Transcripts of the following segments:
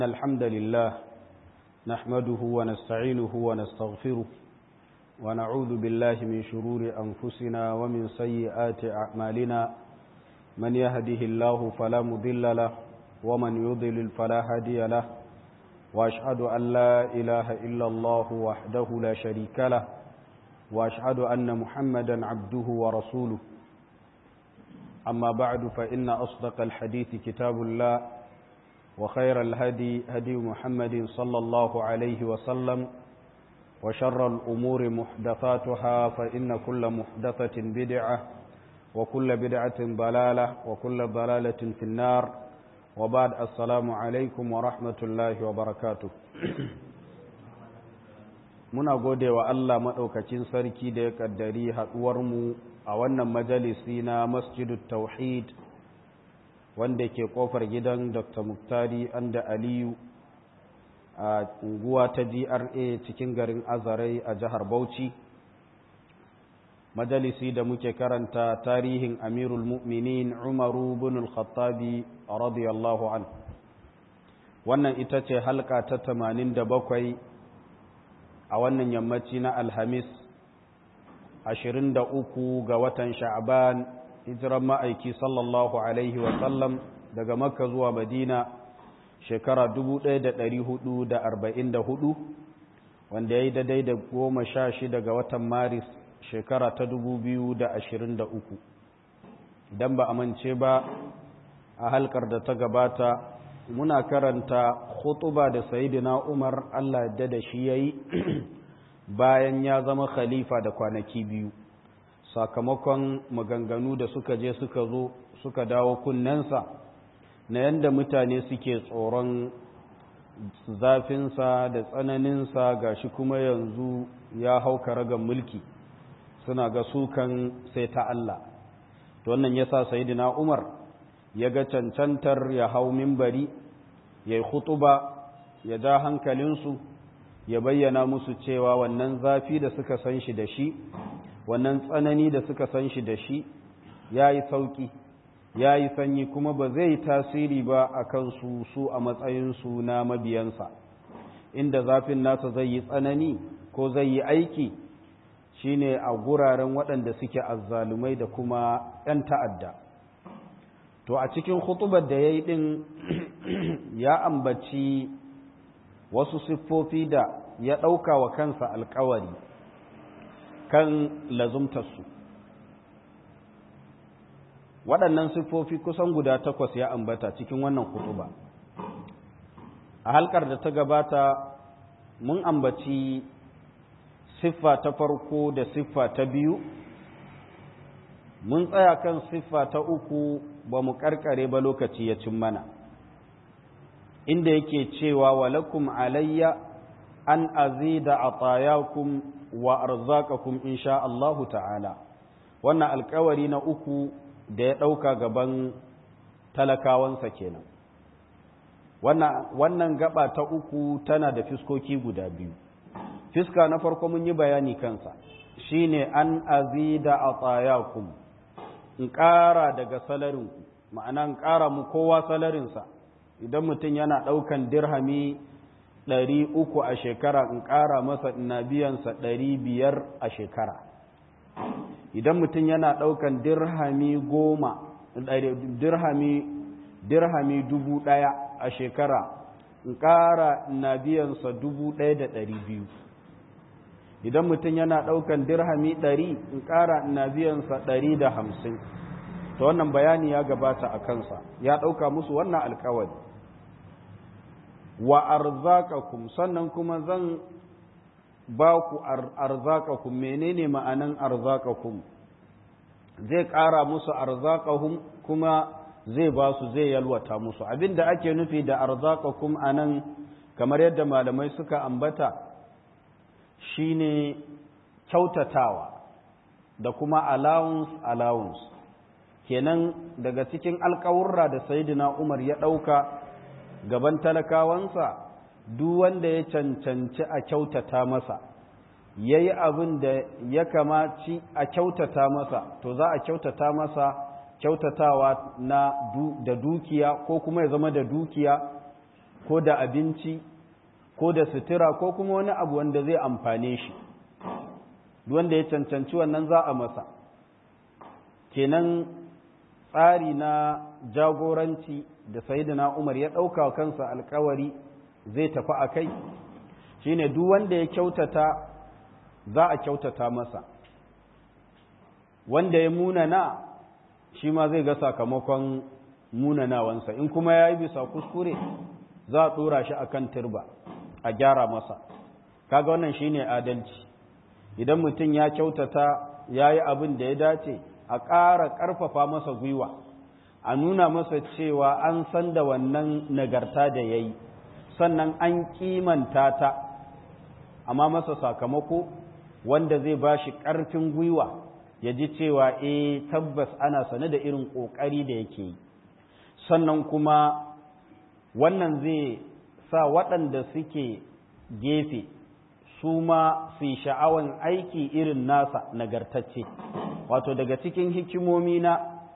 الحمد لله نحمده ونستعينه ونستغفره ونعوذ بالله من شرور أنفسنا ومن سيئات أعمالنا من يهده الله فلا مضل له ومن يضلل فلا هادي له وأشهد أن لا إله إلا الله وحده لا شريك له وأشهد أن محمدا عبده ورسوله أما بعد فإن أصدق الحديث كتاب الله وخير الهدي هدي محمد صلى الله عليه وسلم وشر الأمور محدثاتها فإن كل محدثة بدعة وكل بدعة ضلالة وكل ضلالة في النار وبعد السلام عليكم ورحمة الله وبركاته muna gode wa Allah maɗaukacin sarki da ya ƙaddari haɗuwarmu a wannan majalisi na masjidu tauhid wanda ke ƙofar gidan dr muktari anda aliyu a unguwa ta gra cikin garin azarai a jihar bauchi majalisi da muke karanta tarihin amirul mu'minin umaru bin al-khattabi radiyallahu an wannan ita ce halka ta 87 a wannan yammaci na alhamis 23 ga watan sha'ban hijiran ma'aiki sallallahu alaihi wasallam daga makka zuwa madina shekara 1444 wanda ya yi daidai da goma sha shida ga watan maris shekara ta 2023 idan ba a mance ba a halkar da ta gabata muna karanta khutuba da sayidina umar allah da da shi ya yi bayan ya zama khalifa da kwanaki biyu sakamakon maganganu da suka je suka zo suka dawo kunnensa na yadda mutane suke tsoron zafinsa da tsananinsa ga shi kuma yanzu ya hau karagan mulki suna ga sukan sai ta Allah to wannan yasa sayyidina Umar ya ga cancantar ya hau mimbari ya yi khutuba ya ja hankalinsu ya bayyana musu cewa wannan zafi da suka san shi da shi wannan tsanani da suka san shi da shi ya yi sauƙi ya yi sanyi kuma ba zai tasiri ba a kansu su a matsayinsu na mabiyansa inda zafin nasa zai yi tsanani ko zai yi aiki shine a guraren waɗanda suke azzalumai da kuma 'yan ta'adda to a cikin hutubar da ya yi ɗin ya ambaci wasu siffofi da ya ɗauka wa kansa alkawari kan lazumtarsu waɗannan siffofi kusan guda takwas ya ambata cikin wannan kutuba a halkar da ta gabata mun ambaci siffa ta farko da siffa ta biyu mun tsaya kan siffa ta uku ba mu karkare ba lokaci ya cin mana inda yake cewa walakum alayya an azida atayakum wa arzakakum insha Allahu ta'ala wannan alkawari na uku da ya ɗauka gaban talakawansa kenan wannan gaba ta uku tana da fiskoki guda biyu fiska na farko mun yi bayani kansa shine an azida atayakum in ƙara daga salarinku ma'ana in ƙara mu kowa salarinsa idan mutum yana ɗaukan dirhami ɗari uku a shekara in ƙara masa ina biyansa ɗari biyar a shekara idan mutum yana ɗaukan dirhami goma dirhami dirhami dubu ɗaya a shekara in ƙara ina biyansa dubu ɗaya da ɗari biyu idan mutum yana ɗaukan dirhami ɗari in ƙara ina biyansa ɗari da hamsin ta wannan bayani ya gabata a kansa ya ɗauka musu wannan alkawari wa arzakakum sannan kuma zan ba ku arzakakum menene ma'anan arzakakum zai ƙara musu arzakahum kuma zai ba su zai yalwata musu abinda ake nufi da arzakakum anan kamar yadda malamai suka ambata shine kyautatawa da kuma allowance allowance kenan daga cikin alkawurra da sayyidina Umar ya ɗauka gaban talakawansa duk wanda ya cancanci a kyautata masa ya yi abin da ya kamaci a kyautata masa to za a kyautata masa kyautatawa na da dukiya ko kuma ya zama da dukiya ko da abinci ko da sutura ko kuma wani abu wanda zai amfane shi wanda ya cancanci wannan za a masa kenan tsari na jagoranci da sayidina umar ya ɗauka kansa alkawari zai tafi a kai shine duk wanda ya kyautata za a kyautata masa wanda ya munana shi ma zai ga sakamakon munanawansa in kuma ya yi bisa kuskure za a ɗora shi a kan turba a gyara masa kaga wannan shine adalci idan mutum ya kyautata ya yi abin da ya dace a ƙara ƙarfafa masa gwiwa a nuna masa cewa an san da wannan nagarta da ya yi sannan an kimanta ta amma masa sakamako wanda zai ba shi ƙarfin gwiwa ya ji cewa e tabbas ana sane da irin ƙoƙari da yake yi sannan kuma wannan zai sa waɗanda suke gefe su ma su yi sha'awan aiki irin nasa nagartacce wato daga cikin hikimomi na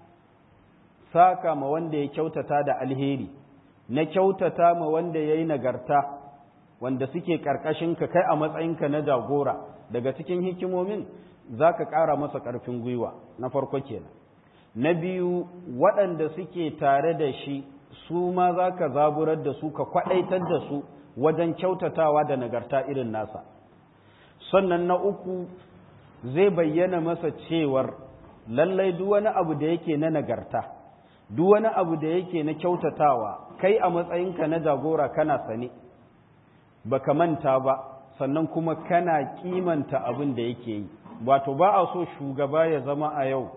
saka ma wanda ya kyautata da alheri na kyautata ma wanda ya yi nagarta wanda suke ƙarƙashinka kai a matsayinka na jagora daga cikin hikimomin za ka ƙara masa ƙarfin gwiwa na farko kenan na biyu waɗanda suke tare da shi su ma za ka zaburar da su ka kwaɗaitar da su wajen kyautatawa da nagarta irin nasa sannan na uku zai bayyana masa cewar lallai duk wani abu da yake na nagarta duk wani abu da yake na kyautatawa kai a matsayinka na jagora kana sane baka manta ba sannan kuma kana kimanta abin da yake yi wato ba a so shugaba ya zama a yau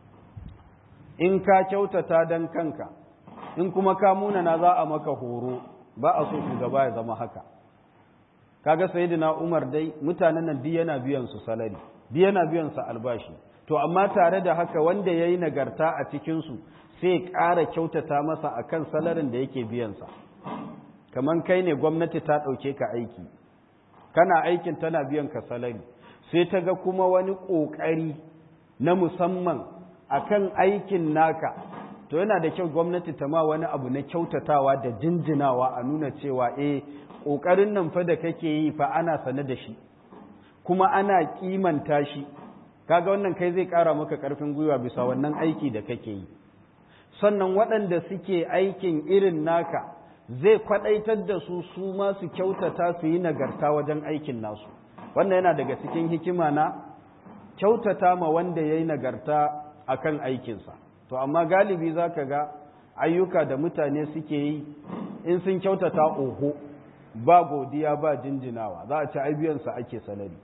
in ka kyautata don kanka in kuma ka munana za a maka horo ba a so shugaba ya zama haka kaga sayyidina Umar dai mutanen nan duk yana biyan su salari duk yana biyan su albashi to amma tare da haka wanda yayi nagarta a cikin su sai ƙara kyautata masa akan salarin da yake biyan sa kaman kai ne gwamnati ta dauke ka aiki kana aikin tana biyan ka salari sai ta ga kuma wani kokari na musamman akan aikin naka to yana da kyau gwamnati ta ma wani abu na kyautatawa da jinjinawa a nuna cewa eh ƙoƙarin nan fa da kake yi fa ana sane da shi kuma ana kimanta shi kaga wannan kai zai ƙara maka ƙarfin gwiwa bisa wannan aiki da kake yi sannan waɗanda suke aikin irin naka zai kwaɗaitar da su su ma su kyautata su yi nagarta wajen aikin nasu wannan yana daga cikin hikima na kyautata ma wanda ya yi nagarta a kan aikinsa to amma galibi za ka ga ayyuka da mutane suke yi in sun kyautata oho ba godiya ba jinjinawa za a ci aibiyansa ake salari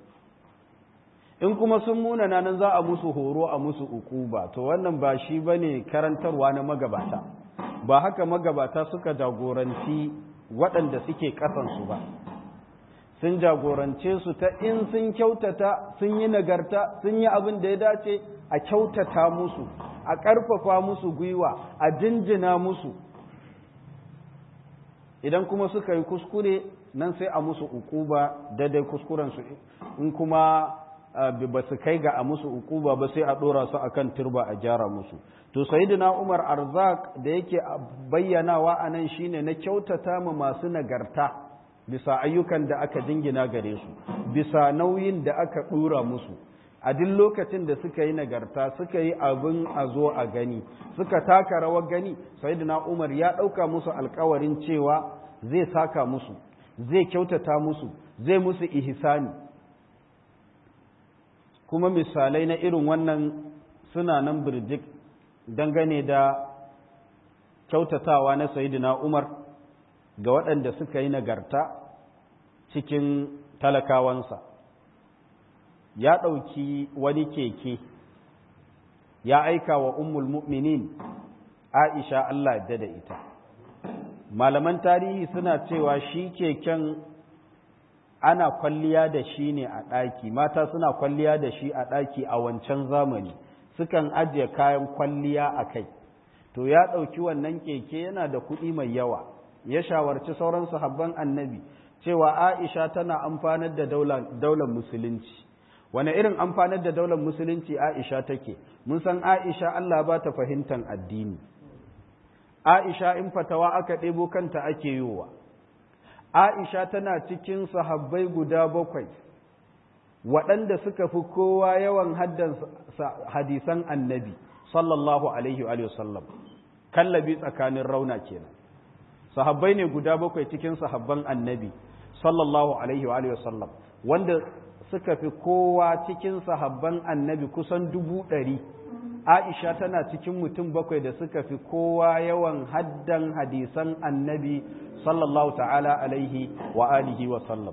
in kuma sun munana nan za a musu horo a musu ukuba to wannan ba shi ba ne karantarwa na magabata ba haka magabata suka jagoranci waɗanda suke ƙasansu ba sun jagorance su ta in sun kyautata sun yi nagarta sun yi abin da ya dace a kyautata musu a ƙarfafa musu gwiwa a jinjina musu idan kuma suka yi kuskure nan sai a musu ukuba daidai kuskurensu in kuma ba su kai ga a musu ukuba ba sai a ɗora su akan turba a gyara musu to sayyidina umar arzak da yake bayyanawa a nan shine na kyautata ma masu nagarta bisa ayyukan da aka dingina gare su bisa nauyin da aka ɗora musu a duk lokacin da suka yi nagarta suka yi abin a zo a gani suka taka rawar gani sayyidina umar ya ɗauka musu alkawarin cewa zai saka musu zai kyautata musu zai musu ihsani kuma misalai na irin wannan suna nan birjik dangane da kyautatawa na sayyidina umar ga waɗanda suka yi nagarta cikin talakawansa ya ɗauki wani keke ya aika wa ummul mu'minin aisha Allah da da ita malaman tarihi suna cewa shi keken ana kwalliya da shi ne a ɗaki mata suna kwalliya da shi a ɗaki a wancan zamani sukan ajiye kayan kwalliya a kai to ya ɗauki wannan keke yana da kuɗi mai yawa ya shawarci sauran sahabban annabi cewa aisha tana amfanar da daular musulunci wane irin amfanar da daular musulunci aisha take mun san aisha allah ba ta fahimtar addini aisha in fatawa aka ɗebo kanta ake yiwa Aisha tana cikin sahabbai guda bakwai waɗanda suka fi kowa yawan haddan hadisan annabi sallallahu alaihi wa sallam kallabi tsakanin rauna kenan sahabbai ne guda bakwai cikin sahabban annabi sallallahu alaihi wa sallam wanda suka fi kowa cikin sahabban annabi kusan dubu ɗari aisha tana cikin mutum bakwai da suka fi kowa yawan haddan hadisan annabi sallallahu ta'ala alaihi wa alihi wa sallam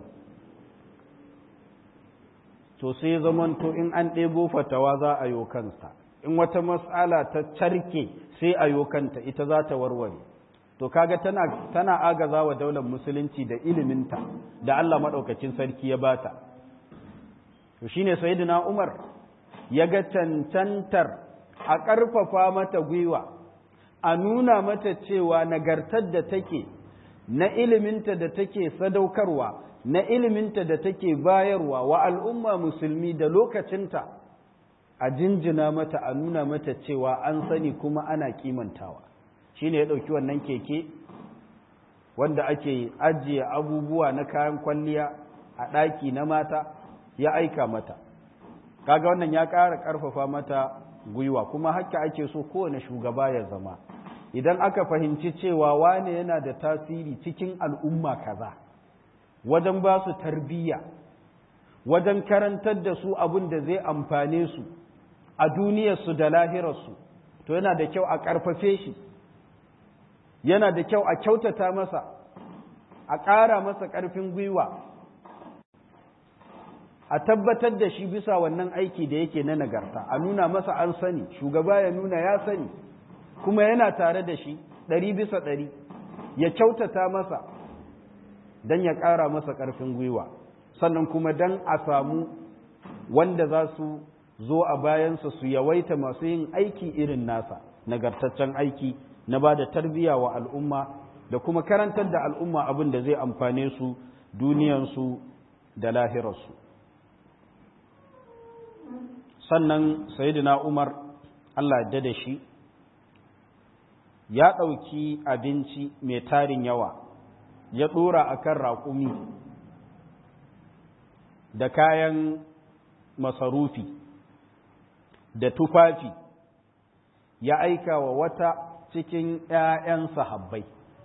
to sai zamanto in an ɗebo fatawa za a yo kansa in wata matsala ta carke sai a yo kanta ita za ta warware to kaga tana tana agaza wa daular musulunci da iliminta da Allah maɗaukacin sarki ya bata to shine sayyidina Umar ya ga cancantar a ƙarfafa mata gwiwa a nuna mata cewa nagartar da take na iliminta da take sadaukarwa na iliminta da take bayarwa wa al'umma musulmi da lokacinta a jinjina mata a nuna mata cewa an sani kuma ana kimantawa shi ne ya ɗauki wannan keke wanda ake ajiye abubuwa na kayan kwalliya a ɗaki na mata ya aika mata kaga wannan ya ƙara ƙarfafa mata gwiwa kuma haka ake so kowane shugaba ya zama idan aka fahimci cewa wane yana da tasiri cikin al'umma kaza wajen ba su tarbiyya wajen karantar da su abin da zai amfane su a duniyarsu da lahirarsu to yana da kyau a ƙarfafe shi yana da kyau a kyautata masa a ƙara masa ƙarfin gwiwa a tabbatar da shi bisa wannan aiki da yake na nagarta a nuna masa an sani shugaba ya nuna ya sani kuma yana tare da shi ɗari bisa ɗari ya kyautata masa don ya ƙara masa ƙarfin gwiwa sannan kuma don a samu wanda za su zo a bayansa su yawaita masu yin aiki irin nasa nagartaccen aiki na ba da tarbiyya wa al'umma da kuma karantar da al'umma abin da zai amfane su duniyansu da lahirarsu sannan sayidina umar allah da da shi ya ɗauki abinci mai tarin yawa ya ɗora a kan raƙumi da kayan masarufi da tufafi ya aika wa wata cikin ‘ya'yan sahabbai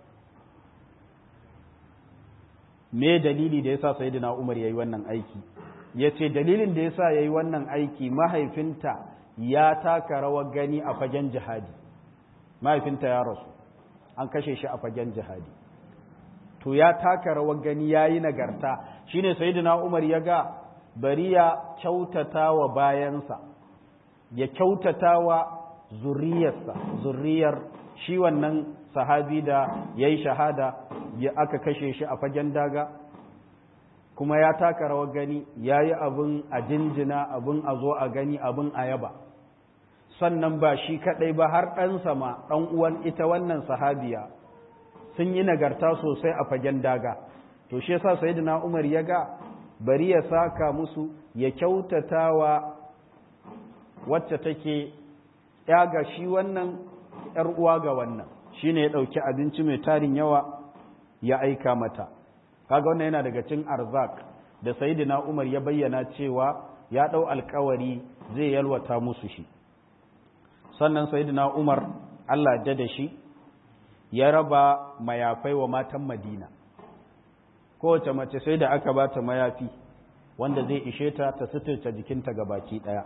me dalili da ya sa sayidina umar ya yi wannan aiki ya ce dalilin da ya sa ya yi wannan aiki mahaifinta ya taka rawar gani a fagen jihadi mahaifinta ya rasu an kashe shi a fagen jihadi to ya taka rawar gani ya yi nagarta shine sayidina umar ya ga bari ya kyautata wa bayansa ya kyautata wa zuriyarsa zuriyar shi wannan sahabi da ya yi shahada ya aka kashe shi a fagen daga kuma ya taka rawar gani ya yi abin a jinjina abin a zo a gani abin a yaba sannan ba shi kaɗai ba har ɗansa ma ɗan uwan ita wannan sahabiya sun yi nagarta sosai a fagen daga to shi yasa sayyidina Umar ya ga bari ya saka musu ya kyautatawa wacce take ya ga shi wannan ‘yar uwa ga wannan shi ne ya ɗauki abinci mai tarin yawa ya aika mata kaga wannan yana daga cin arzak da sayidina umar ya bayyana cewa ya ɗau alkawari zai yalwata musu shi sannan sayidina umar allah da da shi ya raba mayafai wa matan madina kowace mace sai da aka ba ta mayafi wanda zai ishe ta ta suturta jikinta ga baki ɗaya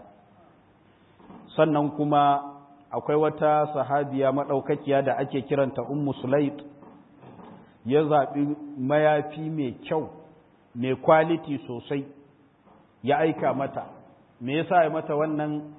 sannan kuma akwai wata sahabiya maɗaukakiya da ake kiranta ummu sulait ya zaɓi mayafi mai kyau mai kwaliti sosai ya aika mata me yasa ya mata wannan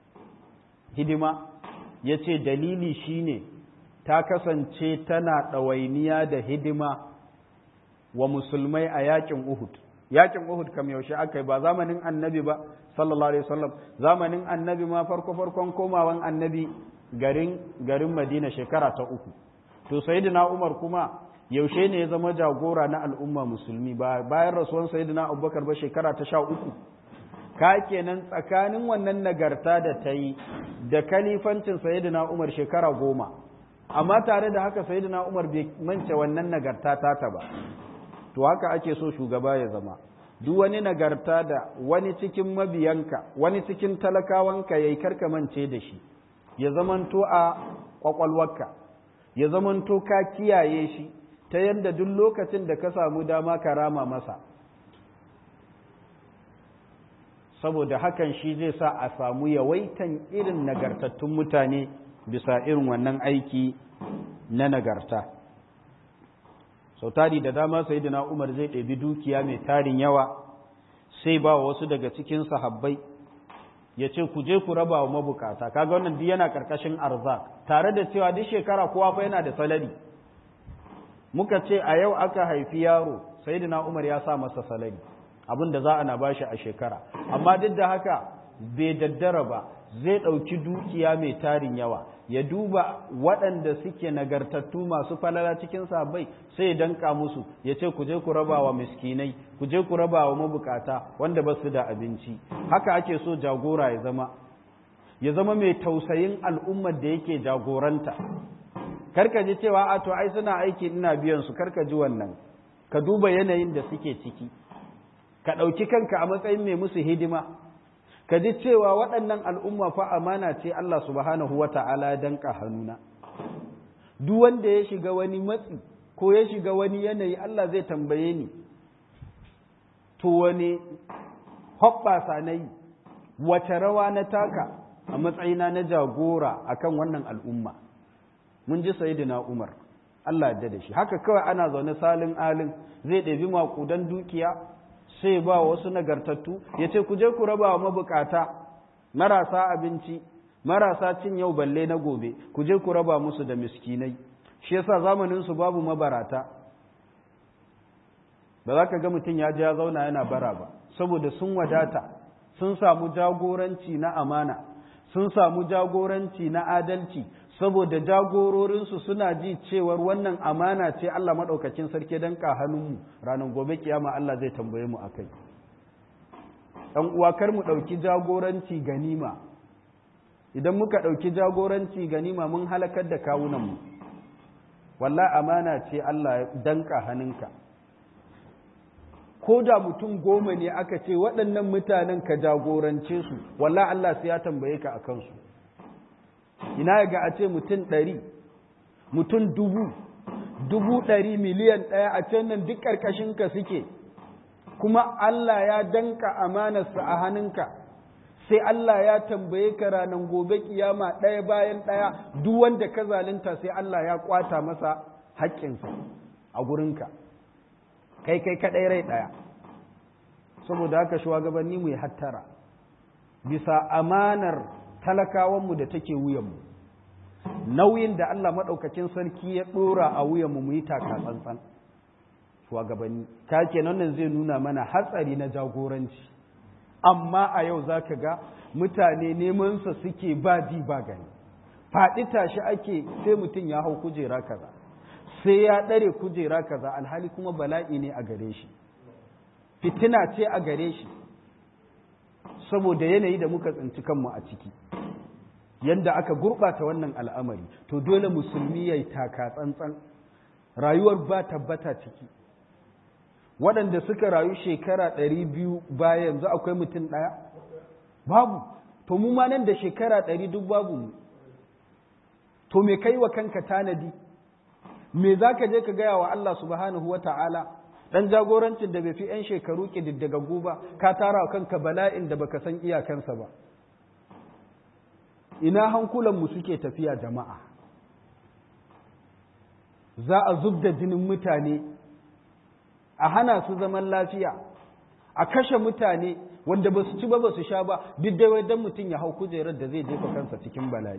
hidima ya ce dalili shine ta kasance tana ɗawainiya da hidima wa musulmai a yakin Uhud yakin Uhud kam yaushe aka yi ba zamanin annabi ba sallallahu alaihi wasallam zamanin annabi ma farko farkon komawan annabi garin garin Madina shekara ta uku to sayyidina Umar kuma yaushe ne ya zama jagora na al'umma musulmi ba bayan rasuwan sayyidina Abubakar ba shekara ta sha uku ka kenan tsakanin wannan nagarta da ta yi da kalifancin sayyidina Umar shekara goma amma tare da haka sayyidina Umar bai mance wannan nagarta ta ta ba to haka ake so shugaba ya zama duk wani nagarta da wani cikin mabiyanka wani cikin talakawanka ya yi karkamance da shi ya zamanto a ƙwaƙwalwarka ya zamanto ka kiyaye shi ta yadda duk lokacin da ka samu dama ka rama masa saboda hakan shi zai sa a samu yawaitan irin nagartattun mutane bisa irin wannan aiki na nagarta sau tari da dama sai da umar zai ɗabi dukiya mai tarin yawa sai ba wasu daga cikin sahabbai ya ce ku je ku raba wa mabukata kaga wannan duk yana karkashin arzak tare da cewa duk shekara kowa fa yana da salari muka ce a yau aka haifi yaro sayyidina Umar ya sa masa salari abin da za a na bashi a shekara amma duk da haka bai daddara ba zai ɗauki dukiya mai tarin yawa ya duba waɗanda suke nagartattu masu falala cikin sabai sai ya danka musu ya ce ku je ku raba wa miskinai ku je ku raba wa mabukata wanda ba su da abinci haka ake so jagora ya zama ya zama mai tausayin al'ummar da yake jagoranta karka ji cewa a to ai suna aiki ina biyan su karka ji wannan ka duba yanayin da suke ciki ka ɗauki kanka a matsayin mai musu hidima ka ji cewa waɗannan al'umma fa amana ce Allah subhanahu wa ta'ala ya danka hannuna duk wanda ya shiga wani matsi ko ya shiga wani yanayi Allah zai tambaye ni to wani hoɓɓasa na yi wace rawa na taka a matsayina na jagora akan wannan al'umma mun ji sayidina Umar Allah ya da shi haka kawai ana zaune salin alin zai ɗabi maƙudan dukiya sai ba wasu nagartattu ya ce ku je ku raba wa mabukata marasa abinci marasa cin yau balle na gobe ku je ku raba musu da miskinai shi yasa zamanin su babu mabarata ba za ka ga mutum ya ji ya zauna yana bara ba saboda sun wadata sun samu jagoranci na amana sun samu jagoranci na adalci saboda jagororinsu suna ji cewar wannan amana ce Allah maɗaukacin sarki don hannunmu ranar gobe kiyama Allah zai tambaye mu a kai ɗan uwa kar mu ɗauki jagoranci ganima idan muka ɗauki jagoranci ganima mun halakar da kawunanmu wallah amana ce Allah danka hannunka ko da mutum goma ne aka ce waɗannan mutanen ka jagorance su wallah Allah sai ya tambaye ka a kansu ina ga a ce mutum ɗari mutum dubu dubu ɗari miliyan ɗaya a can nan duk ƙarƙashinka suke kuma Allah ya danka amanarsa a hannunka sai Allah ya tambaye ka ranar gobe kiyama ɗaya bayan ɗaya duk wanda ka zalunta sai Allah ya kwata masa haƙƙinsa a gurinka kai kai kaɗai rai ɗaya saboda haka shugabanni mu yi hattara bisa amanar talakawanmu da take wuyanmu nauyin da Allah maɗaukakin sarki ya ɗora a wuyanmu mu yi taka tsantsan shugabanni ka kenan nan zai nuna mana hatsari na jagoranci amma a yau za ka ga mutane nemansa suke ba ji ba gani faɗi tashi ake sai mutum ya hau kujera kaza sai ya ɗare kujera kaza alhali kuma bala'i ne a gare shi fitina ce a gare shi saboda yanayi da muka tsinci kanmu a ciki yadda aka gurɓata wannan al'amari to dole musulmi ya yi taka tsantsan rayuwar ba tabbata ciki waɗanda suka rayu shekara ɗari biyu baya yanzu akwai mutum ɗaya babu to mu ma nan da shekara ɗari duk babu mu to me kai wa kanka tanadi me za ka je ka gaya wa Allah subhanahu wa ta'ala ɗan jagorancin da bai fi ‘yan shekaru ƙididdagaggu ba ka tara wa kanka bala'in da baka san iyakansa ba ina hankulanmu suke tafiya jama'a za a zub da jinin mutane a hana su zaman lafiya a kashe mutane wanda ba su ci ba ba su sha ba duk dai wai don mutum ya hau kujerar da zai jefa kansa cikin bala'i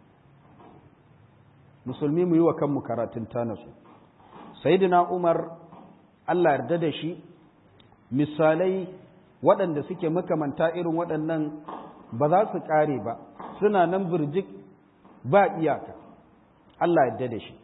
musulmi mu yi wa kanmu karatun tanasu sayyidina umar Allah yarda da shi misalai waɗanda suke makamanta irin waɗannan ba za su ƙare ba suna nan birjik ba iyaka Allah yarda da shi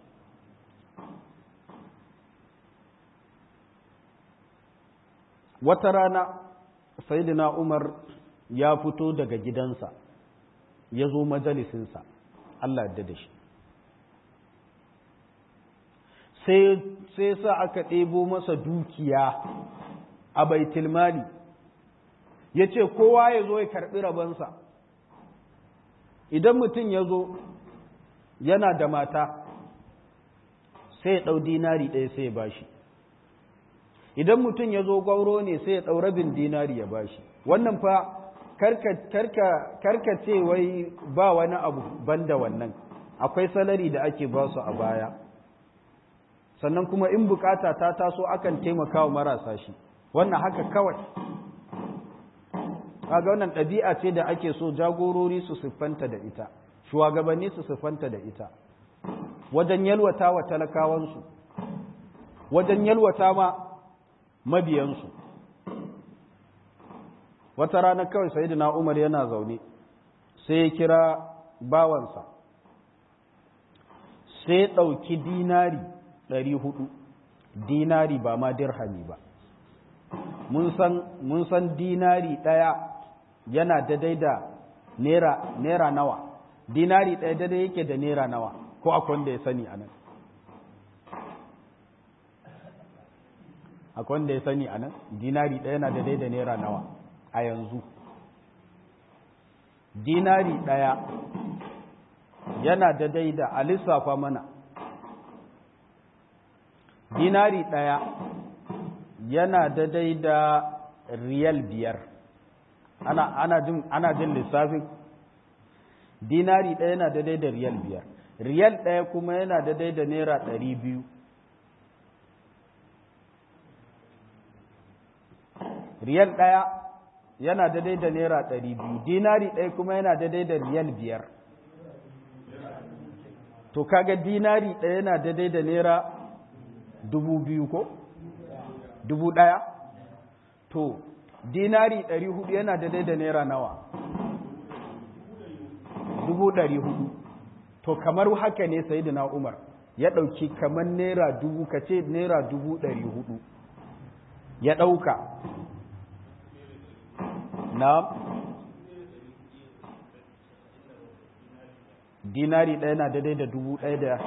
wata rana sayyidina umar ya fito daga gidansa ya zo majalisinsa Allah yarda da shi sai sa aka ɗebo masa dukiya a baitulmali ya ce kowa ya zo ya karɓi rabansa idan mutum ya zo yana da mata sai ya ɗau dinari ɗaya sai ya bashi idan mutum ya zo gwauro ne sai ya ɗau rabin dinari ya bashi wannan fa karka ce wai ba wani abu banda wannan akwai salari da ake ba su a baya sannan kuma in bukata ta taso akan taimaka wa marasa shi wannan haka kawai kaga wannan ɗabi'a ce da ake so jagorori su siffanta da ita shugabanni su siffanta da ita wajen yalwata wa talakawansu wajen yalwata ma mabiyansu wata rana kawai sayyidina Umar yana zaune sai ya kira bawansa sai ya ɗauki dinari ɗari hudu dinari ba ma dirhami ba mun san dinari ɗaya yana daidai da naira nawa dinari ɗaya daidai yake da naira nawa ko akwai wanda ya sani a nan akwai wanda ya sani a nan dinari ɗaya yana daidai da naira nawa a yanzu dinari ɗaya yana daidai da a lissafa mana dinari ɗaya yana daidai da riyal biyar ana, ana, jin, ana jin lissafin dinari ɗaya yana daidai da riyal biyar riyal ɗaya kuma yana daidai da naira ɗari biyu riyal ɗaya yana daidai da naira ɗari biyu dinari ɗaya kuma yana daidai da riyal biyar to kaga dinari ɗaya yana daidai da naira dubu biyu ko dubu ɗaya to dinari ɗari hudu yana daidai da naira nawa dubu ɗari hudu to kamar haka ne sai da umar ya ɗauki kamar naira dubu ka ce naira dubu ɗari hudu ya ɗauka na dinari ɗaya na daidai da dubu ɗaya da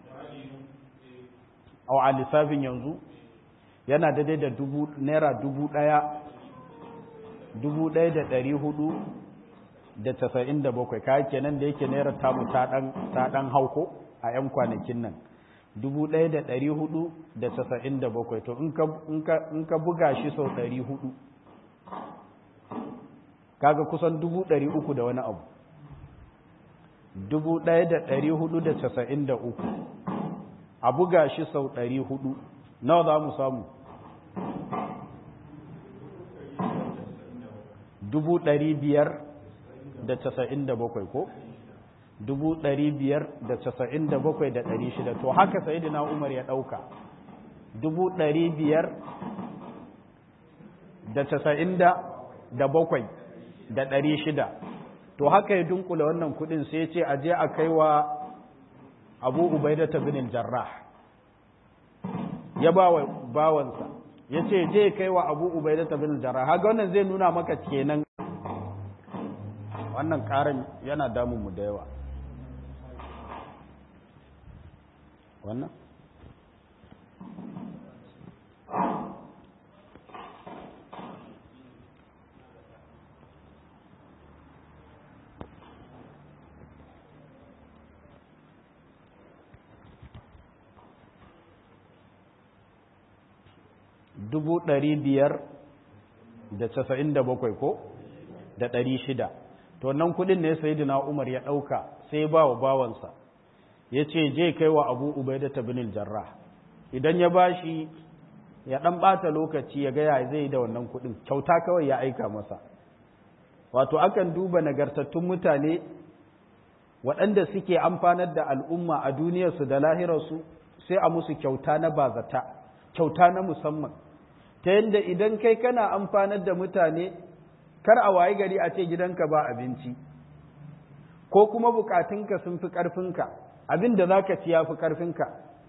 a lissafin yanzu yana daidai da dubu naira dubu ɗaya dubu ɗaya da ɗari hudu da tasa'in da bakwai kayan kenan da yake naira tamu ta ɗan hauko a 'yan kwanakin nan dubu ɗaya da ɗari hudu da tasa'in da bakwai to in ka buga shi sau ɗari hudu kaga kusan dubu ɗari uku da wani abu dubu ɗaya da ɗari hudu da casa'in da uku a buga shi sau ɗari hudu nawa za mu samu dubu ɗari biyar da casa'in da bakwai ko dubu ɗari biyar da casa'in da bakwai da ɗari shida to haka sayidina umar ya ɗauka dubu ɗari biyar da casa'in da bakwai da ɗari shida to haka ya dunkula wannan kuɗin sai ce a je a kai wa abu ubaida ta binin jarrah ya ba wa bawansa ya ce je kai wa abu ubaida ta binin jarrah haka wannan zai nuna maka kenan wannan ƙarin yana damun mu da yawa wannan dubu ɗari biyar da casa'in da bakwai ko da ɗari shida to nan kuɗin ne sai umar ya ɗauka sai ba wa bawansa ya ce je kai wa abu ubaida ta binil jarrah idan ya ba shi ya ɗan ɓata lokaci ya gaya zai da wannan kuɗin kyauta kawai ya aika masa wato akan duba nagartattun mutane waɗanda suke amfanar da al'umma a duniyarsu da lahirarsu sai a musu kyauta na bazata kyauta na musamman ta yadda idan kai kana amfanar da mutane kar a wayi gari a ce gidanka ba abinci ko kuma bukatunka sun fi ƙarfinka abin da za ka ci ya fi ƙarfinka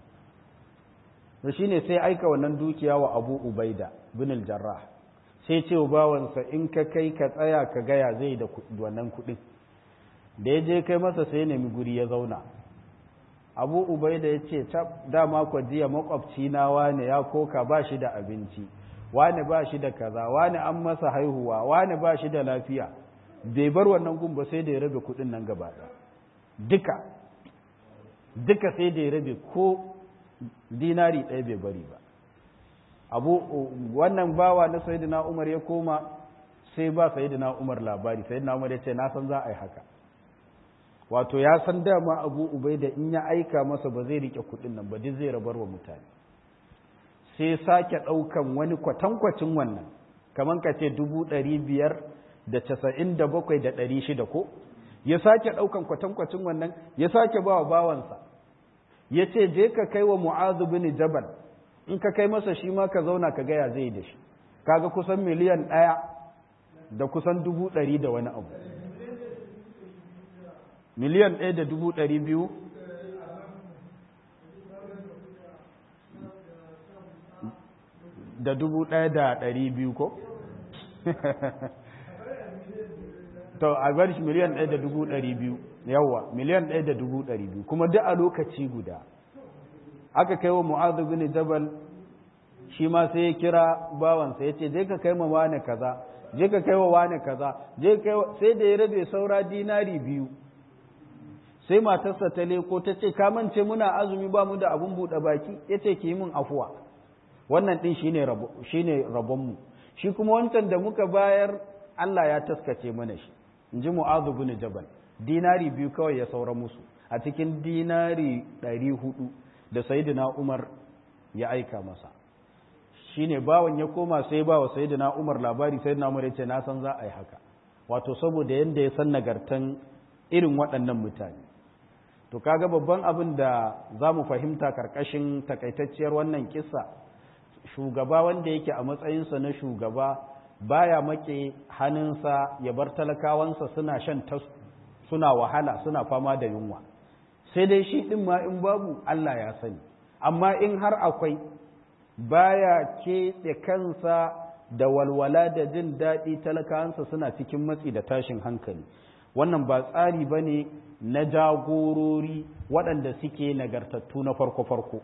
da shi ne sai aika wannan dukiya wa abu ubaida bin jarrah sai ce wa bawansa in ka kai ka tsaya ka gaya zai da wannan kuɗin da ya je kai masa sai nemi guri ya zauna abu ubaida ya ce dama kwa jiya makwabci na wane ya koka ba shi da abinci wane ba shi da kaza wane an masa haihuwa wane ba shi da lafiya bai bar wannan gun ba sai da ya rabe kudin nan gaba duka duka sai da ya rabe ko dinari ɗaya bai bari ba abu wannan bawa na sayyidina umar ya koma sai ba sayyidina umar labari sayyidina umar ya ce na san za a yi haka wato ya san dama abu ubai da in ya aika masa ba zai rike kudin nan ba duk zai rabar wa mutane sai sake ɗaukan wani kwatankwacin wannan kamar ka ce dubu ɗari biyar da casa'in da bakwai da ɗari shida ko ya sake ɗaukan kwatankwacin wannan ya sake ba wa bawansa ya ce je ka kai wa mu'azu bin jabal in ka kai masa shi ma ka zauna ka gaya zai da shi kaga kusan miliyan ɗaya da kusan dubu ɗari da wani abu miliyan ɗaya da dubu ɗari biyu da dubu ɗaya da ɗari biyu ko? to a bar shi miliyan ɗaya da dubu ɗari biyu yawa miliyan ɗaya da dubu ɗari biyu kuma duk a lokaci guda aka kai wa mu'adhu bin jabal shi ma sai ya kira bawansa ya ce je ka kai ma wane kaza je ka kai wa wane kaza je kai sai da ya rabe saura dinari biyu sai matarsa ta leko ta ce ka mance muna azumi ba mu da abun buɗe baki ya ce ki yi min afuwa wannan ɗin shi ne rabonmu shi kuma wancan da muka bayar Allah ya taskace mana shi in ji mu'azu bin jabal dinari biyu kawai ya saura musu a cikin dinari ɗari hudu da sayidina umar ya aika masa shi ne bawan ya koma sai ba wa sayidina umar labari sayidina umar ya ce na san za a yi haka wato saboda yadda ya san nagartan irin waɗannan mutane to kaga babban abin da za mu fahimta karkashin takaitacciyar wannan kisa shugaba wanda yake a matsayinsa na shugaba baya make hannunsa ya bar talakawansa suna shan tasku suna wahala suna fama da yunwa sai dai shi ɗin ma in babu Allah ya sani amma in har akwai baya keɓe kansa da walwala da jin daɗi talakawansa suna cikin matsi da tashin hankali wannan ba tsari ba ne na jagorori waɗanda suke nagartattu na farko-farko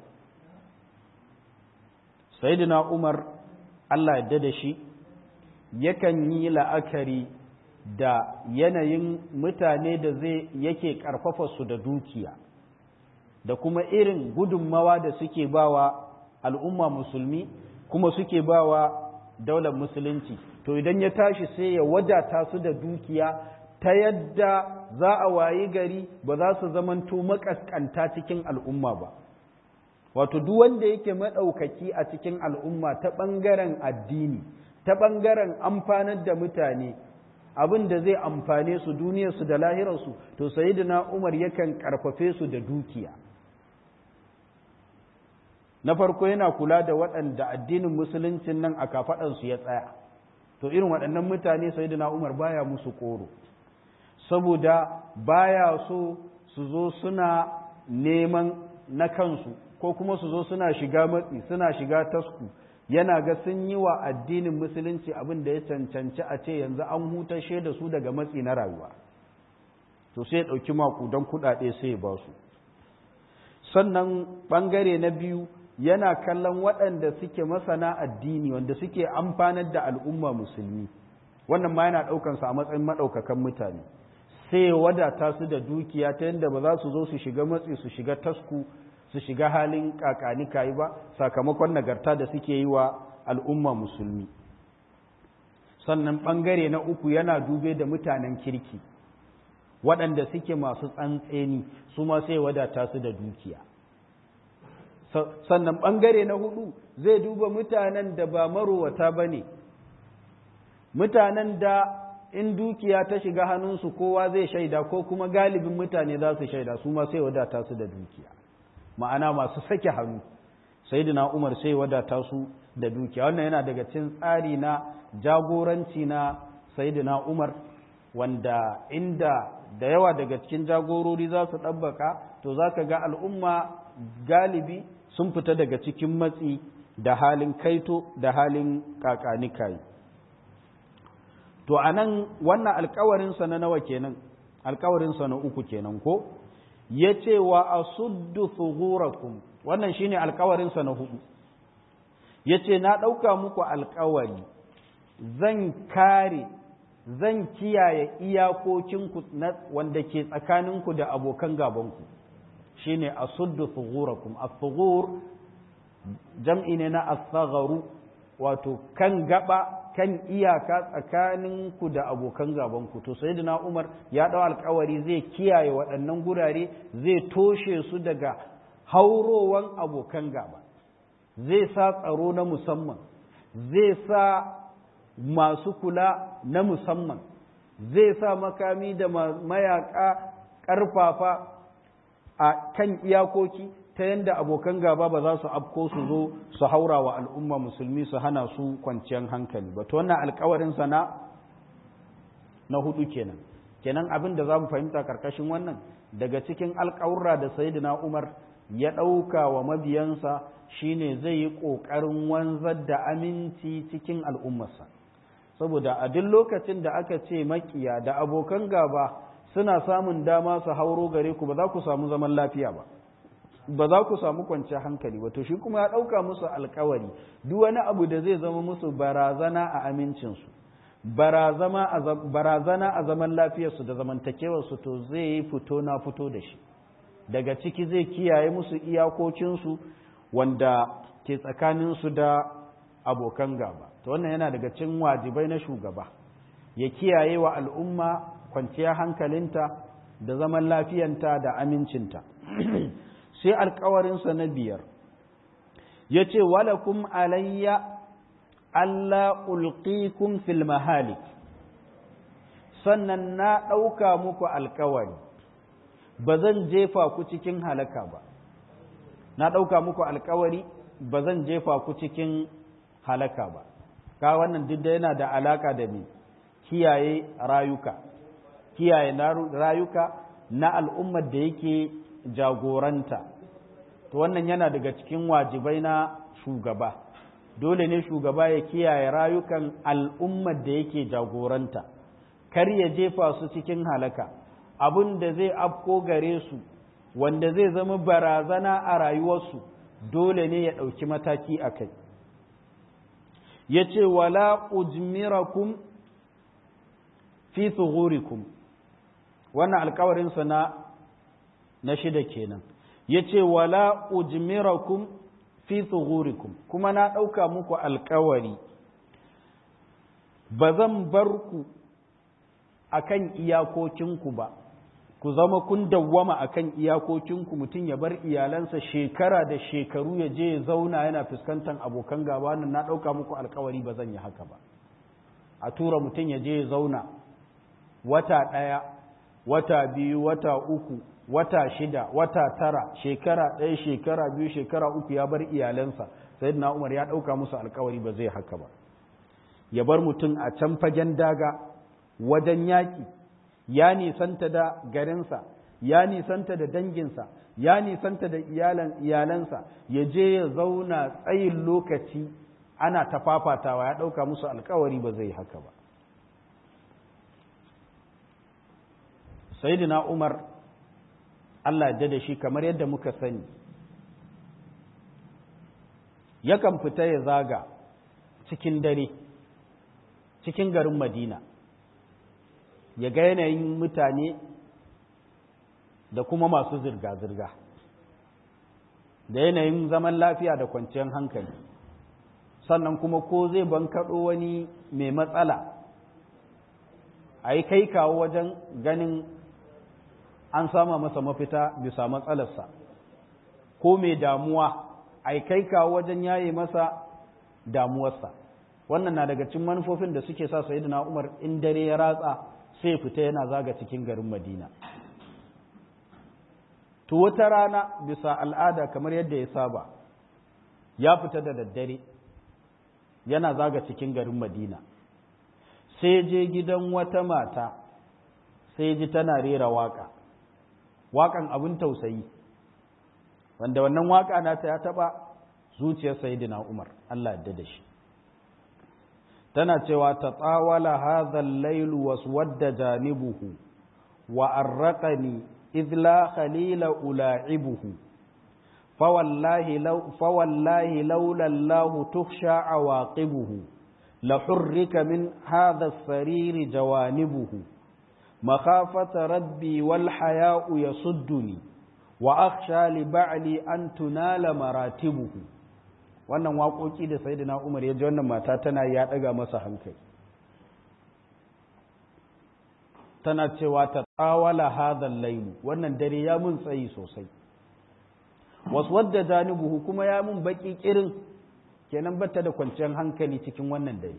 sayidina umar allah yadda da shi yakan yi la'akari da yanayin mutane da zai yake ƙarfafa su da dukiya da kuma irin gudunmawa da suke bawa al'umma musulmi kuma suke bawa daular musulunci to idan ya tashi sai ya wadata su da dukiya ta yadda za a wayi gari ba za su zamanto makaskanta cikin al'umma ba wato duk wanda yake maɗaukaki a cikin al'umma ta ɓangaren addini ta ɓangaren amfanar da mutane abin da zai amfane su duniyarsu da lahirarsu to sayidina umar yakan ƙarfafe su da dukiya na farko yana kula da waɗanda addinin musuluncin nan a kafaɗansu ya tsaya to irin waɗannan mutane sayidina umar baya musu ƙoro saboda baya so su zo suna neman na kansu ko kuma su zo suna shiga matsi suna shiga tasku yana ga sun yi wa addinin musulunci abin da ya cancanci a ce yanzu an hutashe da su daga matsi na rayuwa to sai ya ɗauki makudan kuɗaɗe sai ya ba su sannan ɓangare na biyu yana kallon waɗanda suke masana addini wanda suke amfanar da al'umma musulmi wannan ma yana ɗaukansa a matsayin maɗaukakan mutane sai wadata su da dukiya ta yadda ba za su zo su shiga matsi su shiga tasku su shiga halin kakani kayi ba sakamakon nagarta da suke yi wa al'umma musulmi sannan ɓangare na uku yana dube da mutanen kirki waɗanda suke masu tsantseni su ma sai wadata su da dukiya sannan ɓangare na hudu zai duba mutanen da ba marowata ba ne mutanen da in dukiya ta shiga hannunsu kowa zai shaida ko kuma galibin mutane za su shaida su ma sai wadata su da dukiya ma'ana masu sake hannu sayyidina umar sai wadata su da dukiya wannan yana daga cikin tsari na jagoranci na sayyidina umar wanda inda da yawa daga cikin jagorori za su ɗabbaka to za ka ga al'umma galibi sun fita daga cikin matsi da halin kaito da halin kakanikayi to a nan wannan alkawarinsa na nawa kenan alkawarinsa na uku kenan ko ya ce wa a suddu thughurakum wannan shine alkawarinsa na hudu ya ce na ɗauka muku alkawari zan kare zan kiyaye iyakokinku wanda ke tsakaninku da abokan gabanku shine a suddu thughurakum a jam'i ne na asagharu wato kan gaba kan iyaka tsakaninku da abokan gabanku to sai na umar ya ɗau alkawari zai kiyaye waɗannan gurare zai toshe su daga haurowan abokan gaba zai sa tsaro na musamman zai sa masu kula na musamman zai sa makami da mayaka ƙarfafa a kan iyakoki ta yadda abokan gaba ba za su afko su zo su haura wa al'umma musulmi su hana su kwanciyar hankali ba to wannan alkawarin sana na hudu kenan kenan abin da za mu fahimta karkashin wannan daga cikin alkawurra da sayyidina umar ya ɗauka wa mabiyansa shine zai yi ƙoƙarin wanzar da aminci cikin al'ummarsa saboda a duk lokacin da aka ce makiya da abokan gaba suna samun dama su hauro gare ku ba za ku samu zaman lafiya ba ba za ku samu kwanciyar hankali ba to shi kuma ya ɗauka musu alkawari duk wani abu da zai zama musu barazana a amincinsu barazana a zaman lafiyarsu da zamantakewarsu to zai yi fito na fito da shi daga ciki zai kiyaye musu iyakokinsu wanda ke tsakaninsu da abokan gaba to wannan yana daga cikin wajibai na shugaba ya kiyaye wa al'umma kwanciyar hankalinta da zaman lafiyanta da amincinta sai alkawarinsa na biyar ya ce walakum alayya Allah ulqikum fil mahalik sannan na ɗauka muku alkawari ba zan jefa ku cikin halaka ba na ɗauka muku alkawari ba zan jefa ku cikin halaka ba ka wannan duk da yana da alaka da ni kiyaye rayuka kiyaye rayuka na al'ummar da yake jagoranta to wannan yana daga cikin wajibai na shugaba dole ne shugaba ya kiyaye rayukan al'ummar da yake jagoranta kar ya jefa su cikin halaka abin da zai afko gare su wanda zai zama barazana a rayuwarsu dole ne ya ɗauki mataki a kai ya ce wala ujmirakum fi tsughurikum wannan alkawarinsa na na shida kenan ya ce wala ujmirakum fi tsughurikum kuma na ɗauka muku alkawari ba zan bar ku akan iyakokinku ba ku zama kun dawwama akan iyakokinku mutum ya bar iyalansa shekara da shekaru ya je ya zauna yana fuskantar abokan gaba nan na ɗauka muku alkawari ba zan yi haka ba a tura mutum ya je ya zauna wata ɗaya wata biyu wata uku wata shida wata tara shekara ɗaya shekara biyu shekara uku ya bar iyalansa sai na umar ya ɗauka musu alkawari ba zai haka ba ya bar mutum a can fagen daga wajen yaƙi ya nisanta da garinsa ya nisanta da danginsa ya nisanta da iyalansa ya je ya zauna tsayin lokaci ana tafafatawa ya ɗauka musu alkawari ba zai haka ba sayyidina umar allah da da shi kamar yadda muka sani yakan fita ya zaga cikin dare cikin garin madina ya ga yanayin mutane da kuma masu zirga-zirga da yanayin zaman lafiya da kwanciyar hankali sannan kuma ko zai bankaɗo wani mai matsala a yi kai kawo wajen ganin an sama masa mafita bisa matsalarsa ko mai damuwa a yi kai kawo wajen yaye masa damuwarsa wannan na daga cikin manufofin da suke sa sayyidina umar in dare ya ratsa sai fita yana zaga cikin garin madina to wata rana bisa al'ada kamar yadda ya saba ya fita da daddare yana zaga cikin garin madina sai je gidan wata mata sai ji tana rera waka wakan abin tausayi wanda wannan waka nata ya taba zuciyar sayyidina umar Allah ya da shi tana cewa ta tsawala hadhal lailu waswadda janibuhu wa arraqani إذ لا خليل ألاعبه فوالله, لو فوالله لولا الله تخشى عواقبه لحرك من هذا السرير جوانبه مخافة ربي والحياء يصدني وأخشى لبعلي أن تنال مراتبه wannan waƙoƙi da sai na umar ya ji wannan mata tana ya ɗaga masa hankali tana cewa ta tsawala hadhan lailu wannan dare ya mun tsayi sosai wasu wadda janibuhu kuma ya mun baki kirin kenan bata da kwanciyar hankali cikin wannan dare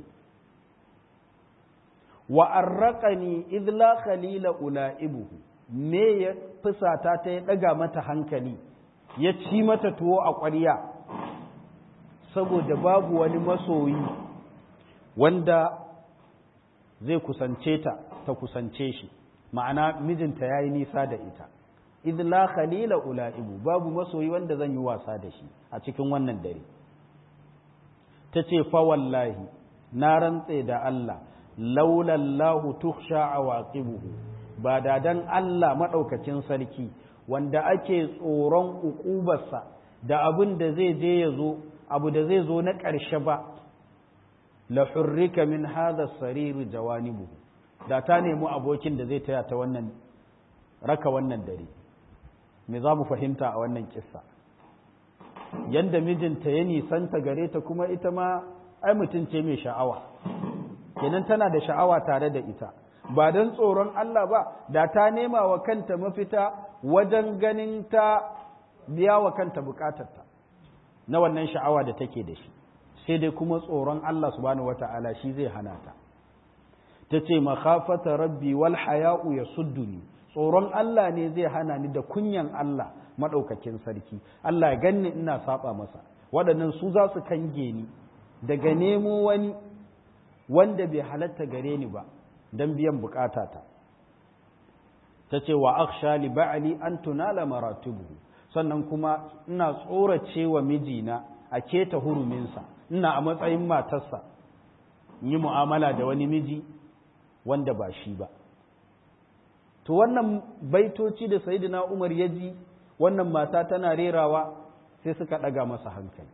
wa arraqani idh la khalila ulaibuhu me ya fusata ta ya daga mata hankali ya ci mata tuwo a ƙwarya saboda babu wani masoyi wanda zai kusance ta ta kusance shi ma'ana mijinta ya yi nisa da ita idh la khalila ulaibu babu masoyi wanda zan yi wasa da shi a cikin wannan dare ta ce fa wallahi na rantse da Allah laulallahu tukhsha awaqibuhu ba da dan Allah madaukakin sarki wanda ake tsoron ukubarsa da abin da zai je ya zo abu da zai zo na ƙarshe ba la hurrika min hadha sariri jawanibuhu da ta nemi abokin da zai taya ta wannan raka wannan dare me za mu fahimta a wannan kissa yanda mijinta ya nisanta gare ta kuma ita ma ai mutum ce mai sha'awa kenan tana da sha'awa tare da ita ba don tsoron Allah ba da ta nema wa kanta mafita wajen ganin ta biya wa kanta bukatarta na wannan sha'awa da take da shi sai dai kuma tsoron Allah subhanahu wata'ala shi zai hana ta ta ce makhafata rabbi wal haya'u ya sudduni tsoron Allah ne zai hana ni da kunyan Allah maɗaukakin sarki Allah ya ganni ina saba masa waɗannan su za su kange ni daga nemo wani wanda bai halatta gare ni ba don biyan bukatata ta ce wa aksha li ba'ali an tunala maratubuhu sannan kuma ina tsorace wa mijina a keta huruminsa ina a matsayin matarsa yi mu'amala da wani miji wanda ba shi ba to wannan baitoci da sayyidina Umar ya ji wannan mata tana rerawa sai suka ɗaga masa hankali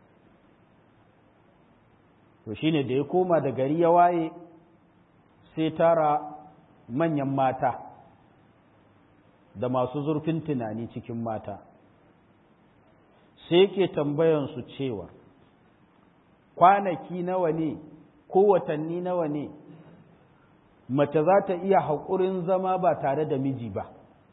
to shine da ya koma da gari ya waye sai tara manyan mata da masu zurfin tunani cikin mata sai yake tambayansu cewa kwanaki nawa ne ko watanni nawa ne mace za ta iya haƙurin zama ba tare da miji ba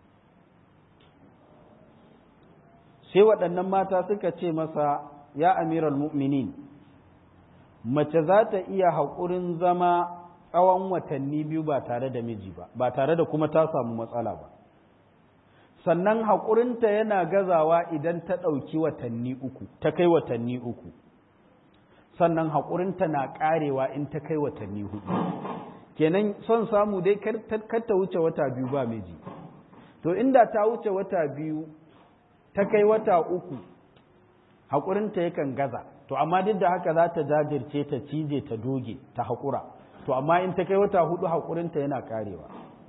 sai waɗannan mata suka ce masa ya amiral mu'minin mace za ta iya haƙurin zama tsawon watanni biyu ba tare da miji ba ba tare da kuma ta samu matsala ba sannan haƙurinta yana gazawa idan ta ɗauki watanni uku ta kai watanni uku sannan haƙurinta na ƙarewa in ta kai watanni hudu kenan son samu dai kar ta wuce wata biyu ba miji to inda ta wuce wata biyu ta kai wata uku haƙurinta yakan gaza to amma duk da haka za ta jajirce ta cije ta doge ta haƙura to amma in ta kai wata hudu haƙurinta yana ƙarewa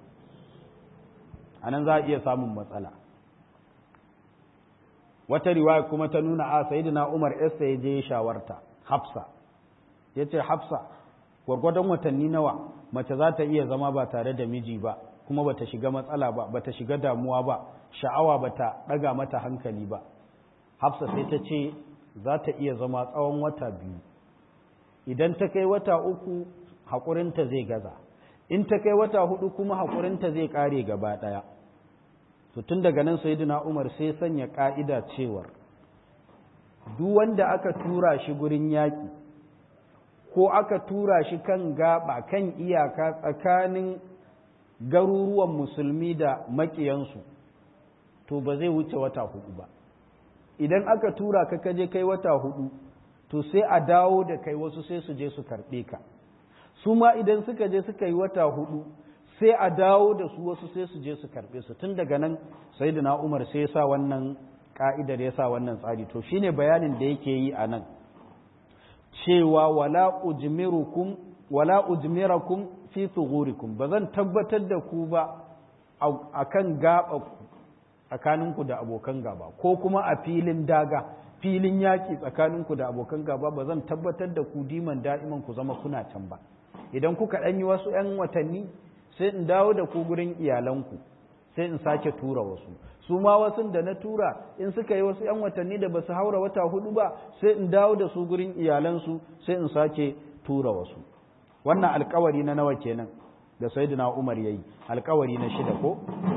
a nan za a iya samun matsala wata riwaya kuma ta nuna a sayidina umar esta ya je shawarta hafsa ya ce hafsa gwargwadon watanni nawa mace za ta iya zama ba tare da miji ba kuma bata shiga matsala ba bata shiga damuwa ba sha'awa bata ɗaga mata hankali ba hafsa sai ta ce za ta iya zama tsawon wata biyu idan ta kai wata uku haƙurinta zai gaza in ta kai wata hudu kuma haƙurinta zai ƙare gaba ɗaya to tun daga nan sayyidina umar sai sanya ƙa'ida cewar duk wanda aka tura shi gurin yaƙi ko aka tura shi kan gaba kan iyaka tsakanin garuruwan musulmi da maƙiyansu to ba zai wuce wata hudu ba idan aka tura ka kaje kai wata hudu to sai a dawo da kai wasu sai su je su karɓe ka su ma idan suka je suka yi wata hudu sai a dawo da su wasu sai su je su karɓe su tun daga nan sai da umar sai ya sa wannan ka'idar ya sa wannan tsari to shine bayanin da yake yi a nan cewa wala ujmirukum wala ujmirakum fi thughurikum ba zan tabbatar da ku ba akan gaba ku tsakaninku da abokan gaba ko kuma a filin daga filin yaƙi tsakaninku da abokan gaba ba zan tabbatar da ku diman da'iman ku zama kuna can ba idan kuka ɗan yi wasu 'yan watanni sai in dawo da ku gurin iyalanku sai in sake tura wasu su ma wasu da na tura in suka yi wasu 'yan watanni da ba su haura wata hudu ba sai in dawo da su gurin iyalansu sai in sake tura wasu wannan alkawari na nawa kenan da sayyidina umar yayi alkawari na shida ko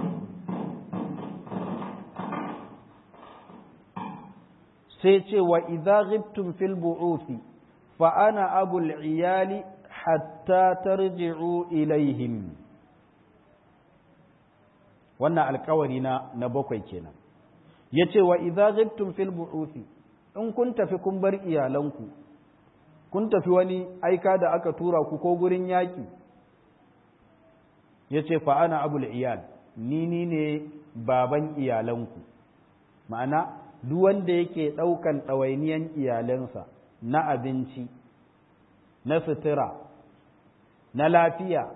sai ce wa idza ghibtum fil bu'uthi fa ana abul iyali hatta tarji'u ilaihim wannan alkawari na na bakwai kenan yace wa idza ghibtum fil bu'uthi in kun tafi kun bar iyalanku kun tafi wani aika da aka tura ku ko gurin yaki yace fa ana abul iyal ni ni ne baban iyalanku ma'ana duk wanda yake ɗaukan ɗawainiyan iyalansa na abinci na sutura na lafiya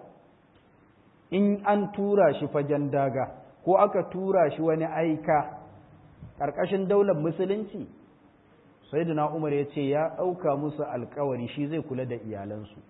in an tura shi fagen daga ko aka tura shi wani aika ƙarƙashin daular musulunci sai umar ya ce ya ɗauka musu alkawari shi zai kula da iyalansu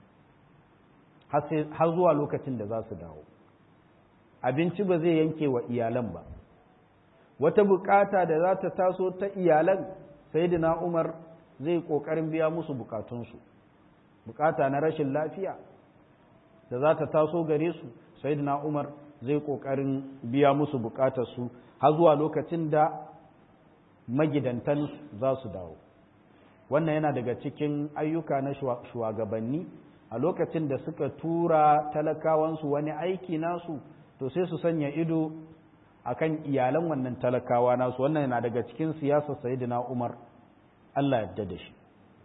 har zuwa lokacin da za su dawo abinci ba zai yanke wa iyalan ba wata bukata da za ta taso ta iyalan sayyidina Umar zai kokarin biya musu bukatunsu bukata na rashin lafiya da za ta taso gare su sayyidina Umar zai kokarin biya musu bukatarsu har zuwa lokacin da magidantan za su dawo wannan yana daga cikin ayyuka na shugabanni a lokacin da suka tura talakawansu wani aiki nasu to sai su sanya ido akan iyalan wannan talakawa nasu wannan yana daga cikin siyasar sayyidina Umar Allah yadda da shi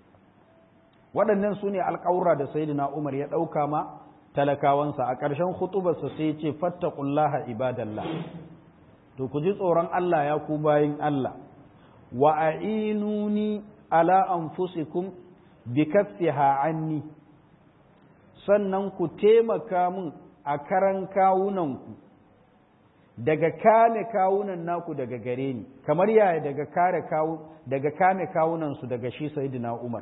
waɗannan su ne alƙawura da sayyidina Umar ya ɗauka ma talakawansa a ƙarshen khutubarsa sai ce fattaqullaha ibadallah to ku ji tsoron Allah ya ku bayin Allah wa a'inuni ala anfusikum bi kaffiha anni sannan ku taimaka min a karan kawunanku daga kame kawunan naku daga gare ni kamar yaya daga kare kawu daga kame kawunan su daga shi sayyidina Umar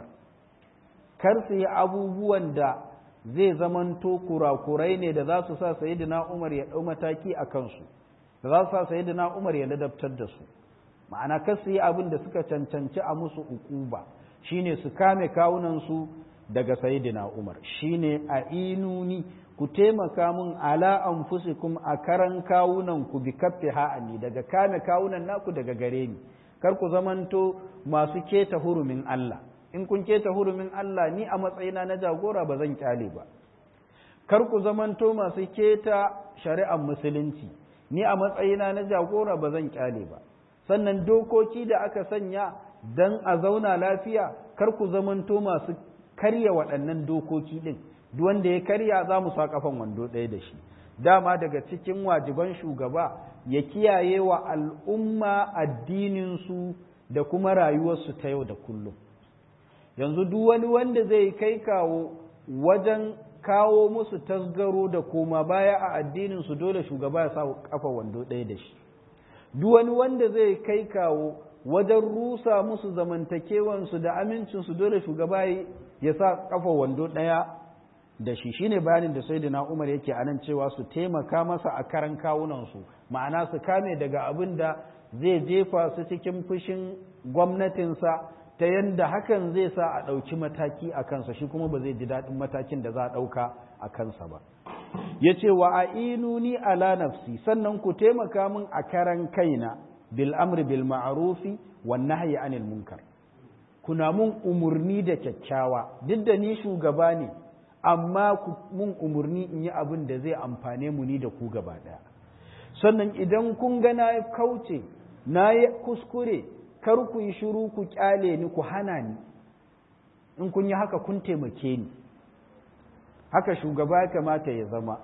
kar su yi abubuwan da zai zamanto kurakurai ne da za su sa sayyidina Umar ya dau mataki a kansu da za su sa sayyidina Umar ya ladabtar da su ma'ana kar su yi abin da suka cancanci a musu ukuba shine su kame kawunan su daga sayyidina Umar shine a inuni ku taimaka mun ala anfusikum a karan kawunan ku bi kaffi ha'ani daga kame kawunan naku daga gare ni kar ku zamanto masu keta hurumin Allah in kun keta hurumin Allah ni a matsayina na jagora ba zan kyale ba kar ku zamanto masu keta shari'ar musulunci ni a matsayina na jagora ba zan kyale ba sannan dokoki da aka sanya dan a zauna lafiya kar ku zamanto masu karya waɗannan dokoki ɗin duk wanda ya karya za mu sa kafan wando ɗaya da shi dama daga cikin wajiban shugaba ya kiyaye wa al'umma addininsu da kuma rayuwarsu ta yau da kullum yanzu duk wani wanda zai kai kawo wajen kawo musu tasgaro da koma baya a addininsu dole shugaba ya sa kafa wando ɗaya da shi duk wani wanda zai kai kawo wajen rusa musu zamantakewansu da amincinsu dole shugaba ya sa kafa wando ɗaya da shi shine bayanin da sayyidina Umar yake anan cewa su taimaka masa a karan kawunansu ma'ana su kame daga abin da zai jefa su cikin fushin gwamnatinsa ta yadda hakan zai sa a ɗauki mataki a kansa shi kuma ba zai ji daɗin matakin da za a ɗauka a kansa ba ya ce wa a inuni ala nafsi sannan ku taimaka min a karan kaina bil amri bil ma'arufi wan nahyi anil munkar kuna mun umurni da kyakkyawa duk da ni shugaba ne amma mun umurni in yi abin da zai amfane mu ni da ku gaba ɗaya sannan idan kun ga na kauce na yi kuskure kar ku yi shiru ku kyale ni ku hana ni in kun yi haka kun taimake ni haka shugaba ya kamata ya zama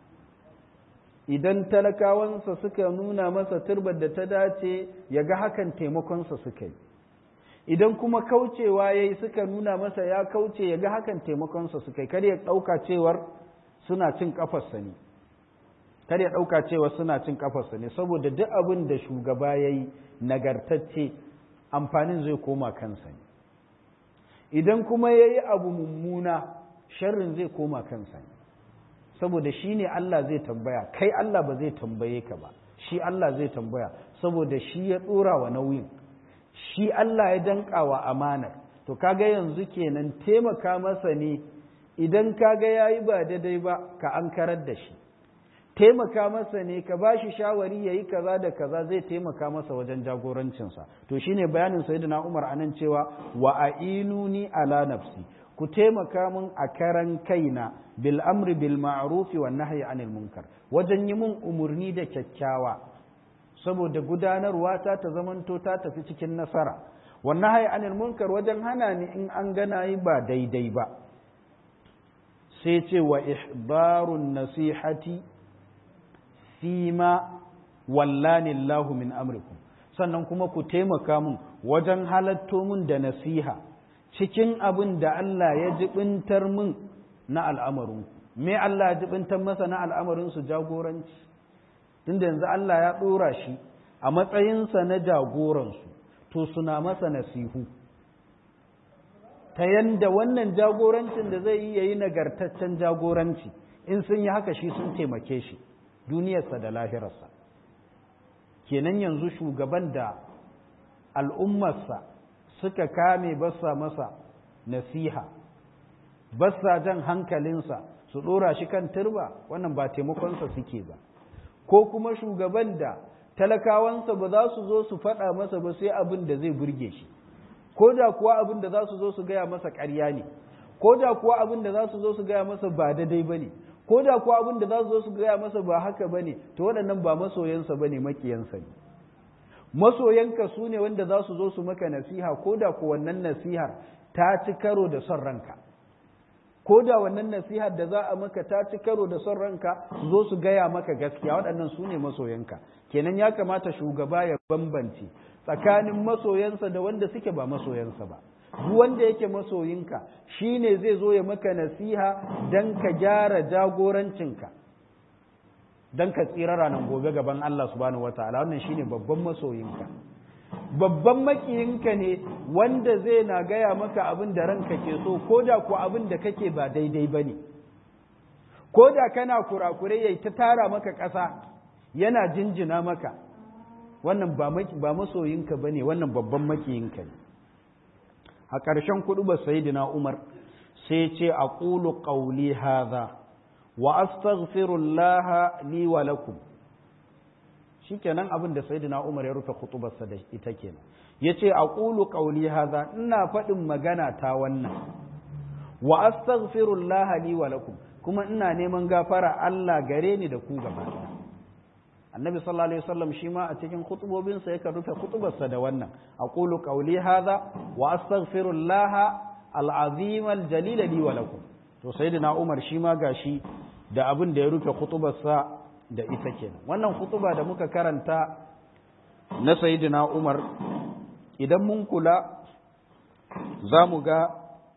idan talakawansa suka nuna masa turbar da ta dace ya ga hakan taimakonsa suka yi idan kuma kaucewa ya yi suka nuna masa ya kauce ya ga hakan taimakonsa suka yi kar ya ɗauka cewar suna cin ƙafarsa ne kar ya ɗauka cewa suna cin kafarsa ne saboda duk abin da shugaba ya yi nagartacce amfanin zai koma kansa ne idan kuma ya yi abu mummuna sharrin zai koma kansa ne saboda shi ne Allah zai tambaya kai Allah ba zai tambaye ka ba shi Allah zai tambaya saboda shi ya ɗora wa nauyin shi Allah ya danka wa amanar to kaga yanzu kenan taimaka masa ne idan kaga yayi ba daidai ba ka ankarar da shi taimaka masa ne ka ba shi shawari yayi kaza da kaza zai taimaka masa wajen jagorancinsa to shine bayanin sayyidina Umar anan cewa wa ainuni ala nafsi ku taimaka min a karan kaina bil amri bil ma'ruf wa nahyi anil munkar wajen yi mun umurni da kyakkyawa saboda gudanarwa ta ta zamanto ta tafi cikin nasara wa nahyi anil munkar wajen hana ni in an gana yi ba daidai ba sai ce wa ihbarun nasihati fima wallani Allahu min amrikum sannan kuma ku taimaka mun wajen halatto mun da nasiha cikin abin da Allah ya jibintar mun na al'amarin me Allah ya jibintar masa na al'amarin su jagoranci tunda yanzu Allah ya ɗora shi a matsayinsa na jagoransu to suna masa nasihu ta yanda wannan jagorancin da zai yi yayi nagartaccen jagoranci in sun yi haka shi sun taimake shi duniyarsa da lahirarsa kenan yanzu shugaban da al'ummarsa suka kame basa masa nasiha basa jan hankalinsa su ɗora shi kan turba wannan ba taimakonsa suke ba ko kuma shugaban da talakawansa ba za su zo su faɗa masa ba sai abin da zai burge shi ko da kuwa abin da za su zo su gaya masa ƙarya ne ko da kuwa abin da za su zo su gaya masa ba daidai ba ne ko da kuwa abin da za su zo su gaya masa ba haka ba ne to waɗannan ba masoyansa ba ne makiyansa ne masoyanka su ne wanda za su zo su maka nasiha ko da ku wannan nasihar ta ci karo da son ranka ko da wannan nasihar da za a maka ta ci karo da son ranka su zo su gaya maka gaskiya waɗannan su ne masoyanka kenan ya kamata shugaba ya bambance tsakanin masoyansa da wanda suke ba masoyansa ba duk wanda yake masoyinka shine zai zo ya maka nasiha dan ka gyara jagorancinka dan ka tsira ranar gobe gaban Allah subhanahu wataala wannan shine babban masoyinka babban makiyinka ne wanda zai na gaya maka abin da ranka ke so ko da ku abin da kake ba daidai ba ne ko da kana kurakure yayi ta tara maka ƙasa yana jinjina maka wannan ba masoyinka ba ne wannan babban makiyinka ne a ƙarshen kuɗu ba sayidina umar sai ce a ƙulu ƙauli haza wa astaghfirullah li wa lakum shikenan abin da sayyidina Umar ya rufe khutubarsa da ita kenan yace aqulu qawli hadha ina faɗin magana ta wannan wa astaghfirullah li wa lakum kuma ina neman gafara Allah gare ni da ku gaba annabi sallallahu alaihi wasallam shi ma a cikin khutubobinsa yake rufe khutubarsa da wannan aqulu qawli hadha wa astaghfirullah al-azim al-jalil li wa lakum to sayyidina Umar shi ma gashi da abin da ya rufe khutubarsa da ita kenan wannan khutuba da muka karanta na sayyidina Umar idan mun kula za mu ga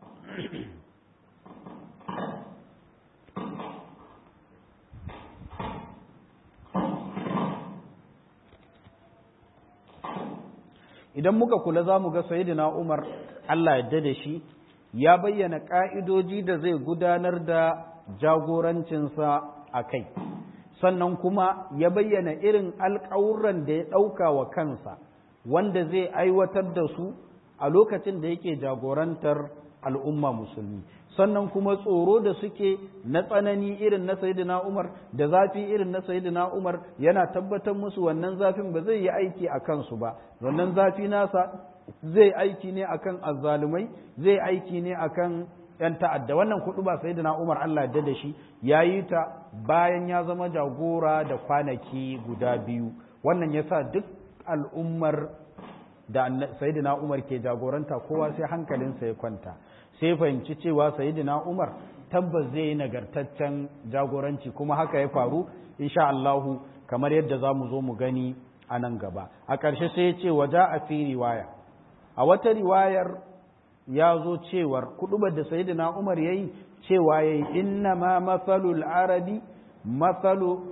idan muka kula za mu ga sayyidina Umar Allah yadda da shi ya bayyana ƙa'idoji da zai gudanar da jagorancinsa a kai sannan kuma ya bayyana irin alƙawuran da ya ɗauka wa kansa wanda zai aiwatar da su a lokacin da yake jagorantar al'umma musulmi sannan kuma tsoro da suke na tsanani irin na sayidina umar da zafi irin na sayidina umar yana tabbatar musu wannan zafin ba zai yi aiki a kansu ba wannan zafi nasa zai aiki ne akan azzalumai zai aiki ne akan ‘yan ta'adda wannan kuɗu ba sai na Umar Allah da da shi ya yi ta bayan ya zama jagora da kwanaki guda biyu wannan ya sa duk al'ummar da Sayyidina Umar ke jagoranta kowa sai hankalinsa ya kwanta sai fahimci cewa Sayyidina Umar tabbas zai yi nagartaccen jagoranci kuma haka ya faru insha Allahu kamar yadda za mu zo mu gani a nan gaba a ƙarshe sai ya ce waja a fi riwaya a wata riwayar ya zo cewar kudubar da sayyidina Umar yayi cewa yayi inna ma mafalul arabi mafalu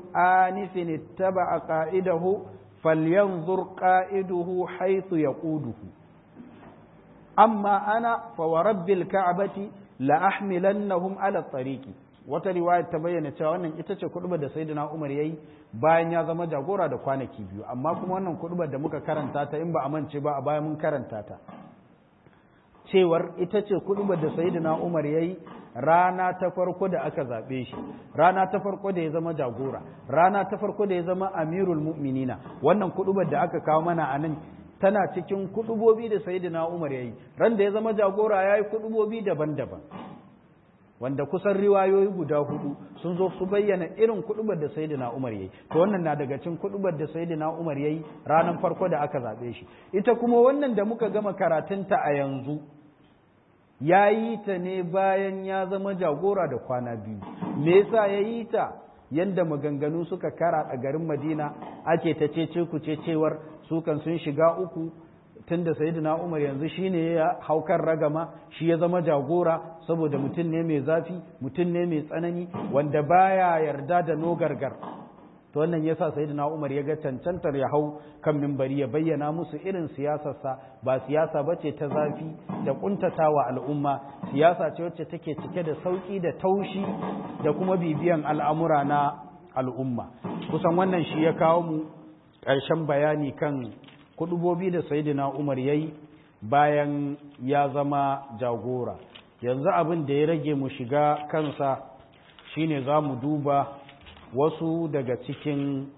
anifin ittaba qa'idahu falyanzur qa'iduhu haythu yaquduhu amma ana fa wa rabbil ka'bati la ahmilannahum ala tariqi wata riwaya ta bayyana cewa wannan ita ce kudubar da sayyidina Umar yayi bayan ya zama jagora da kwanaki biyu amma kuma wannan kudubar da muka karanta ta in ba a mance ba a bayan mun karanta ta cewar ita ce kudubar da sayyidina Umar yayi rana ta farko da aka zabe shi rana ta farko da ya zama jagora rana ta farko da ya zama amirul mu'minina wannan kudubar da aka kawo mana anan tana cikin kudubobi da sayyidina Umar yayi ran da ya zama jagora yayi kudubobi daban-daban wanda kusan riwayoyi guda hudu sun zo su bayyana irin kudubar da sayyidina Umar yayi to wannan na daga cikin kudubar da sayyidina Umar yayi ranar farko da aka zabe shi ita kuma wannan da muka gama karatunta a yanzu yayi ta ne bayan ya zama jagora da kwana biyu me yasa yayi ta yanda maganganu suka kara a garin Madina ake ta cece ku ce cewar su kan sun shiga uku tunda sayyidina Umar yanzu shine ya haukar ragama shi ya zama jagora saboda mutum ne mai zafi mutum ne mai tsanani wanda baya yarda da nogargar to wannan yasa sayyidina Umar ya ga cancantar ya hau kan mimbari ya bayyana musu irin siyasarsa ba siyasa bace ta zafi da kuntatawa al'umma siyasa ce wacce take cike da sauki da taushi da kuma bibiyan al'amura na al'umma kusan wannan shi ya kawo mu ƙarshen bayani kan kudubobi da sayidina umar ya yi bayan ya zama jagora yanzu abin da ya rage mu shiga kansa shine za mu duba wasu daga cikin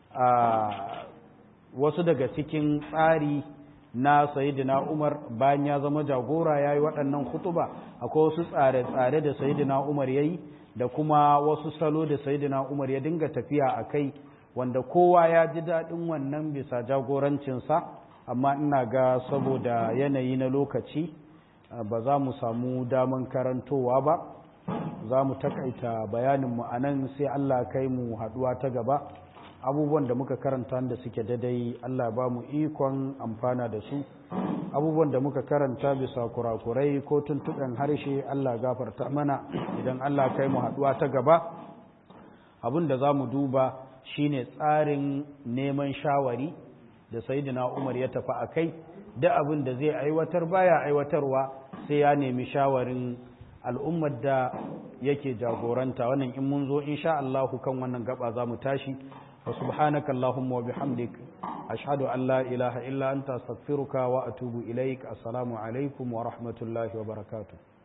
wasu daga cikin tsari na sayidina umar bayan ya zama jagora ya yi waɗannan kutuba akwai wasu tsare-tsare da sayidina umar ya yi da kuma wasu salo da sayidina umar ya dinga tafiya a kai wanda kowa ya ji daɗin wannan bisa jagorancinsa amma ina ga saboda yanayi na lokaci ba za mu samu daman karantowa ba za mu takaita bayaninmu a nan sai Allah kai mu haɗuwa ta gaba abubuwan da muka karanta da suke dadai Allah ba mu ikon amfana da su abubuwan da muka karanta bisa kurakurai ko tuntuɓen harshe Allah gafarta mana idan Allah kai mu haɗuwa ta gaba abin da za mu duba shine tsarin neman shawari da saidina umar ya tafi a kai da abin da zai aiwatar baya aiwatarwa sai ya nemi shawarin al'ummar da yake jagoranta wannan in mun zo insha Allah kan wannan gaba za mu tashi wa subhanaka allahumma wa bihamdik ashhadu an la ilaha illa anta astaghfiruka wa atubu ilaik assalamu alaikum wa rahmatullahi wa barakatuh